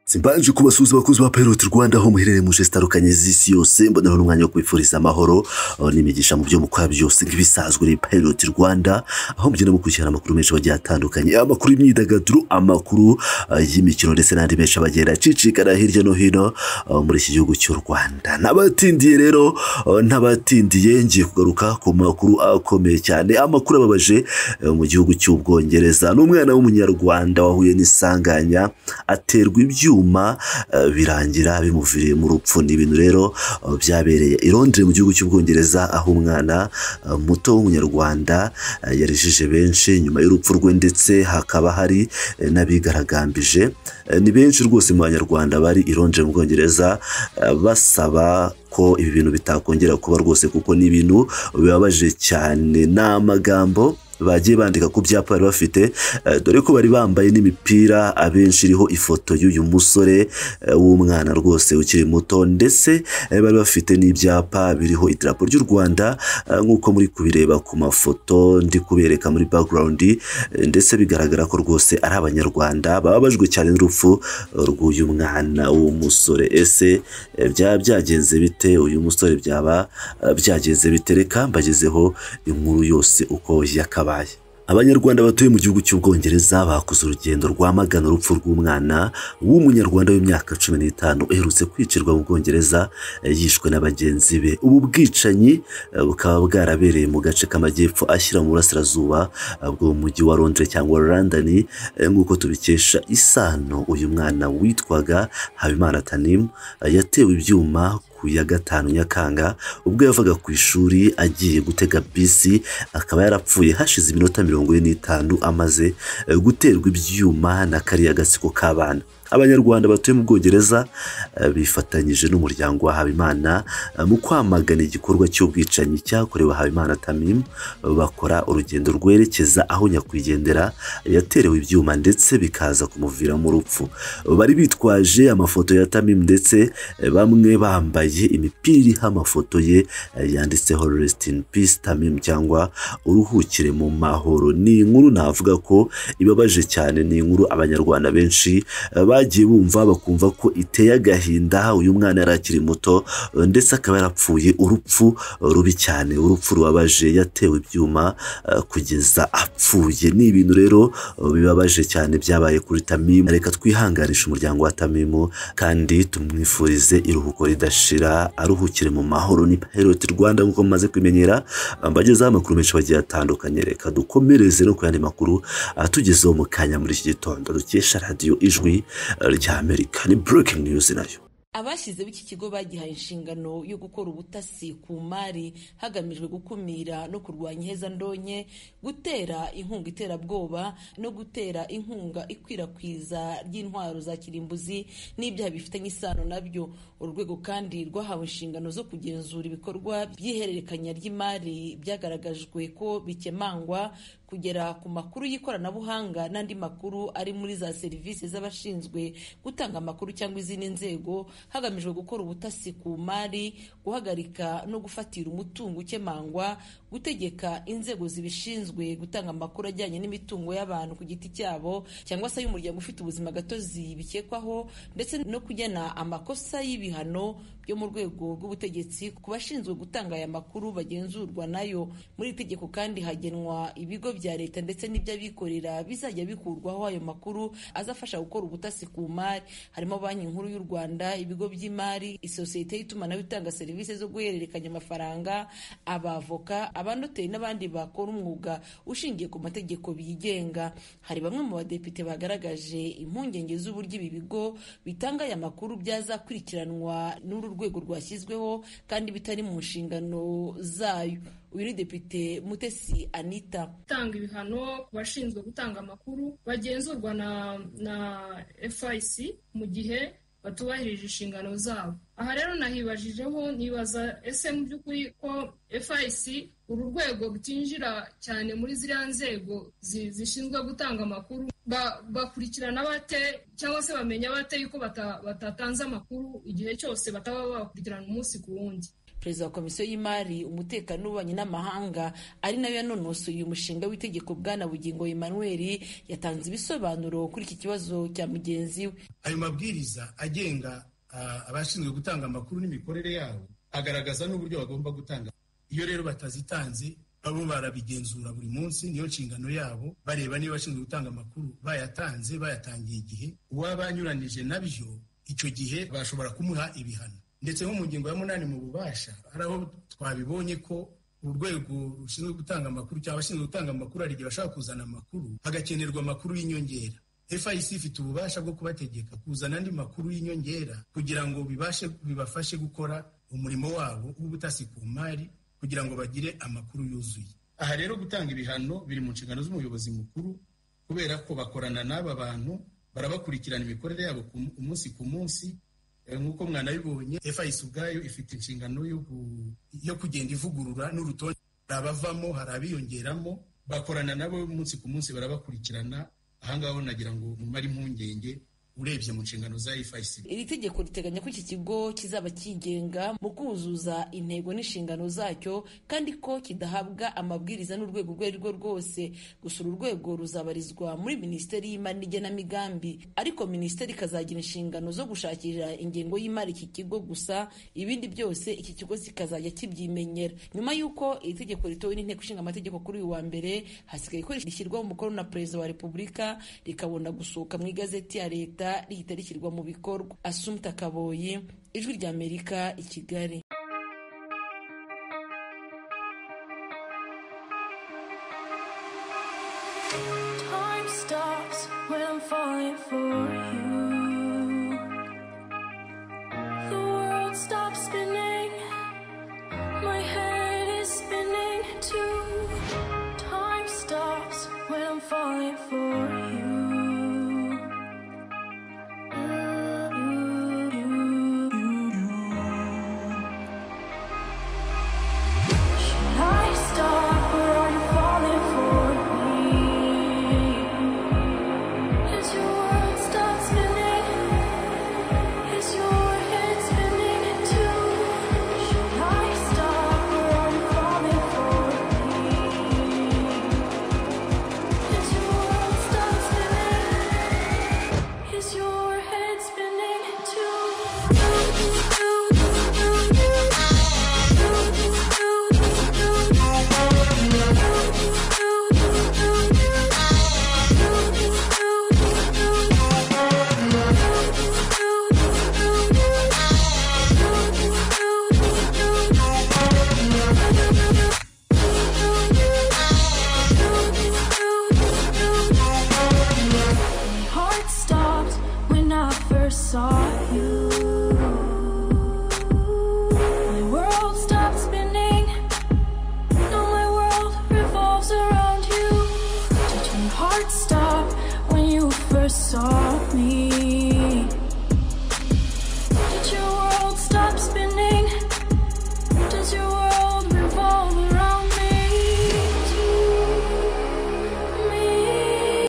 simbanje kubasuhuza abakozi ba Pirate Rwanda aho muherereye mu geste zitandukanye z'isi yose mbona ari umwanya wo kwifuriza amahoro aho n'imigisha mu byo mukora byose nk'ibisanzwe ni Pirate Rwanda aho mugenda mukurikirana amakuru menshi bagiye atandukanye amakuru y'imyidagaduro amakuru uh, y'imikino ndetse n'andi menshi abagenda acicikana hirya no hino uh, muri iki gihugu cy'u Rwanda n'abatindiye rero uh, n'abatindiye ngiye kugaruka ku makuru akomeye cyane amakuru ababaje uh, mu gihugu cy'ubwongereza n'umwana w'umunyarwanda wahuye n'isanganya aterwa ibyuma ibyuma birangira bimuviriye mu rupfu ni ibintu rero byabereye i Londres mu gihugu cy'ubwongereza aho umwana muto w'umunyarwanda yarejeje benshi nyuma y'urupfu rwe ndetse hakaba hari n'abigaragambije ni benshi rwose mu banyarwanda bari i Londres mu bwongereza basaba ko ibi bintu bitakongera kuba rwose kuko ni ibintu bibabaje cyane ni amagambo bagiye bandika ku byapa bari bafite dore ko bari bambaye n'imipira abenshi iriho ifoto y'uyu musore w'umwana rwose ukiri muto ndetse bari bafite n'ibyapa biriho idarapo ry'u rwanda nk'uko muri kubireba ku mafoto ndi kubereka muri background ndetse bigaragara ko rwose ari abanyarwanda bababajwe cyane n'urupfu rw'uyu mwana w'umusore ese byaba byagenze bite uyu musore byaba byagenze bite reka mbagezeho inkuru yose uko yakabaye abanyarwanda batuye mu gihugu cy'ubwongereza bakoze urugendo rwamagana urupfu rw'umwana w'umunyarwanda w'imyaka cumi n'itanu uherutse kwicirwa mu bwongereza yishwe na bagenzi be ubu bwicanyi bukaba bwarabereye mu gace k'amajyepfo ashyira mu burasirazuba bwo mu mujyi wa londres cyangwa london nk'uko tubikesha isano uyu mwana witwaga habimana tanimu yatewe ibyuma ku ya gatanu nyakanga ubwo yavaga ku ishuri agiye gutega bisi akaba yarapfuye hashize iminota mirongo ine n'itanu amaze guterwa ibyuma na kariya gatsiko k'abana abanyarwanda batuye mu bwongereza bifatanyije n'umuryango wa habimana mu kwamagana igikorwa cy'ubwicanyi cyakorewe habimana tamimu bakora urugendo rwerekeza aho nyakwigendera yaterewe ibyuma ndetse bikaza kumuviramo urupfu bari bitwaje amafoto ya tamimu ndetse bamwe bambaye imipira iriho amafoto ye yanditseho resiti ini pisi tamimu cyangwa uruhukire mu mahoro ni inkuru navuga ko ibabaje cyane ni inkuru abanyarwanda benshi bagiye bumva bakumva ko iteye agahinda uyu mwana yari akiri muto ndetse akaba yarapfuye urupfu rubi cyane urupfu rubabaje yatewe ibyuma kugeza apfuye ni ibintu rero bibabaje cyane byabaye kuri tamimu reka twihanganisha umuryango wa tamimu kandi tumwifurize iruhuko ridashira aruhukire mu mahoro ni paheroti rwanda nk'uko mumaze kumenyera mbagezeho amakuru menshi bagiye atandukanye reka dukomereze no ku yandi makuru atugezeho mu kanya muri iki gitondo dukesha radiyo ijwi ry'amerika ni breaking news nayo abashyizeho iki kigo bagihaye inshingano yo gukora ubutasi ku mari hagamijwe gukumira no kurwanya ihezandonye gutera inkunga iterabwoba no gutera inkunga ikwirakwiza ry'intwaro za kirimbuzi n'ibyaha bifitanye isano nabyo urwego kandi rwahawe inshingano zo kugenzura ibikorwa by'ihererekanya ry'imari byagaragajwe ko bikemangwa kugera ku makuru y'ikoranabuhanga n'andi makuru ari muri za serivisi z'abashinzwe gutanga amakuru cyangwa izindi nzego hagamijwe gukora ubutasi ku mari guhagarika no gufatira umutungo ukemangwa gutegeka inzego zibishinzwe gutanga amakuru ajyanye n'imitungo y'abantu ku giti cyabo cyangwa se y'umuryango ufite ubuzima gatozi bikekwaho ndetse no kugena amakosa y'ibihano byo mu rwego rw'ubutegetsi ku bashinzwe gutanga aya makuru bagenzurwa nayo muri iri tegeko kandi hagenwa ibigo bya leta ndetse n'iby'abikorera bizajya bikurwaho ayo makuru azafasha gukora ubutasi ku mari harimo banki nkuru y'u rwanda ibigo by'imari isosiyete y'itumanaho itanga serivisi zo guhererekanya amafaranga abavoka abanoteri n'abandi bakora umwuga ushingiye ku mategeko bigenga hari bamwe mu badepite bagaragaje impungenge z'uburyo ibi bigo bitanga aya makuru byazakurikiranwa n'uru rwego rwashyizweho kandi bitari mu nshingano zayo uyu ni depite mutesi anita gutanga ibihano ku bashinzwe gutanga amakuru bagenzurwa na na FIC mu gihe batubahirije inshingano zabo aha rero nahibajijeho nibaza ese mu by'ukuri ko FIC uru rwego rutinjira cyane muri ziriya nzego zishinzwe gutanga amakuru bakurikirana bate cyangwa se bamenya bate yuko batatanze amakuru igihe cyose bataba bakurikirana umunsi ku wundi perezida wa komisiyo y'imari umutekano w'ububanyi n'amahanga ari nayo yanonosoye uyu mushinga w'itegeko bwana bugingo emmanuel yatanze ibisobanuro kuri iki kibazo cya mugenzi we ayo mabwiriza agenga abashinzwe gutanga amakuru n'imikorere yabo agaragaza n'uburyo bagomba gutanga iyo rero batazitanze babo barabigenzura buri munsi niyo nshingano yabo bareba niba abashinzwe gutanga amakuru bayatanze bayatangiye igihe uwaba anyuranije nabyo icyo gihe bashobora kumuha ibihano ndetse nko mu ngingo ya munani mu bubasha hari aho twabibonye ko urwego rushinzwe gutanga amakuru cyangwa abashinzwe gutanga amakuru hari igihe bashobora kuzana amakuru hagakenerwa amakuru y'inyongera FIC ifite ububasha bwo kubategeka kuzana andi makuru y'inyongera kugira ngo bibashe bibafashe gukora umurimo wabo w'ubutasi ku mari kugira ngo bagire amakuru yuzuye aha rero gutanga ibihano biri mu nshingano z'umuyobozi mukuru kubera ko bakorana n'aba bantu barabakurikirana imikorere yabo umunsi ku munsi nk'uko mwanabibonye FIC ubwayo ifite inshingano yo kugenda ivugurura n'urutonde hari abavamo hari abiyongeramo bakorana nabo umunsi ku munsi barabakurikirana ahangaha ho nagira ngo mumare impungenge urebye mu nshingano za FIC iri tegeko riteganya ko iki kigo kizaba cyigenga mu kuzuza intego n'inshingano zacyo kandi ko kidahabwa amabwiriza n'urwego urwo ari rwo rwose gusa uru rwego ruzabarizwa muri minisiteri y'imari n'igenamigambi ariko minisiteri ikazagira inshingano zo gushakira ingengo y'imari iki kigo gusa ibindi byose iki kigo kikazajya kibyimenyera nyuma y'uko iri tegeko ritowe n'inteko ishinga amategeko kuri uyu wa mbere hasigaye ko rishyirwaho umukono na perezida wa repubulika rikabona gusohoka mu igazeti ya leta rihita rishyirwa mu bikorwa asumta kaboyi ijwi ry'amerika i kigali Time stops when I'm falling for you